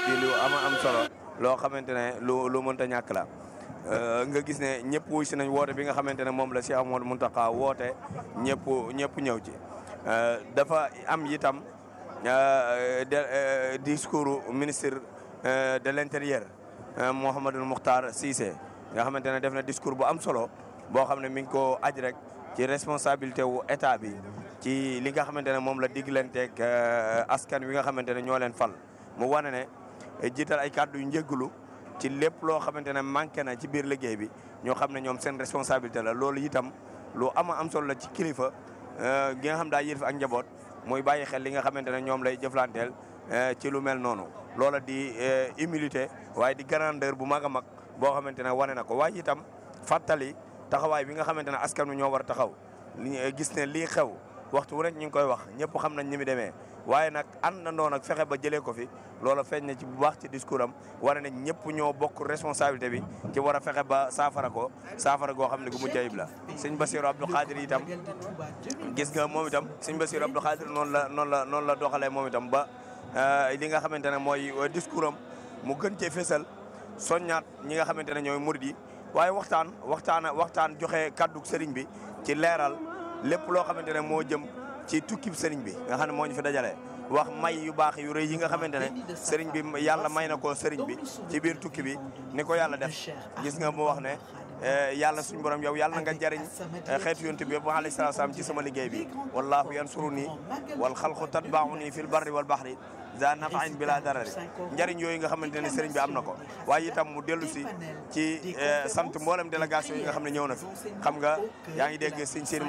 di lu ama am solo loo xamante ne lu lu mënta ñàkk la nga gis ne ñëpp wuy si nañ woote bi nga xamante ne moom la Cheikh Amadou Mountakha woote ñëpp ñëpp ñëw ci dafa am itam discours ministre de l'intérieur Mouhamadou Mokhtar Cissé nga xamante ne def na discours bu am solo boo xam ne mi ngi ko aj rek ci responsabilité wu état bi ci li nga xamante ne moom la diglanteeg askan wi nga xamante ne ñoo leen fal mu wane ne jiital ay kàddu yu njëggalu ci lépp loo xamante ne manqué na ci biir liggéey bi ñoo xam ne ñoom seen responsabilité la loolu itam lu ama am solo la ci kilifa gi nga xam daa yilif ak njaboot muy bàyyi xel li nga xamante ne ñoom lay jëflanteel ci lu mel noonu loola di humilité waaye di grandeur bu mag a mag boo xamante ne wane na ko waaye itam fàttali taxawaay bi nga xamante ne askan wi ñoo war a taxaw gis ne lii xew waxtu wu rek ñu ngi koy wax ñëpp xam nañ ni mu demee waaye nag àndandoo nag fexe ba jëlee ko fi loola feeñ na ci bu baax ci discours am wane ne ñëpp ñoo bokk responsabilité bi ci war a fexe ba saafara ko saafara goo xam ne gu mucc ayib la sëñ Bassirou Abdou Khadir itam gis nga moom itam sëñ Bassirou Abdou Khadir noonu la noonu la noonu la doxalee moom itam ba li nga xamante ne mooy discours am mu gën cee fésal soññaat ñi nga xamante ne ñooy murid yi waaye waxtaan waxtaan waxtaan joxe kàddu sëriñ bi ci leeral lépp loo xamante ne moo jëm ci tukkib sëriñ bi nga xam ne moo ñu fi dajale wax may yu baax yu rëy yi nga xamante ne sëriñ bi yàlla may na ko sëriñ bi ci biir tukki bi ni ko yàlla def gis nga mu wax ne yàlla suñu borom yow yàlla na nga jariñ xeetu yonent bi yëpp alayhi salaatu salaam ci sama liggéey bi wallahu yansuruni wal xalqu tatbauni fil barri wal bahri za nafain bila darari njëriñ yooyu nga xamante ne sëriñ bi am na ko waaye itam mu dellu si ci sant mboolem délégation yi nga xam ne ñëw na fi xam nga yaa ngi dégg sëñ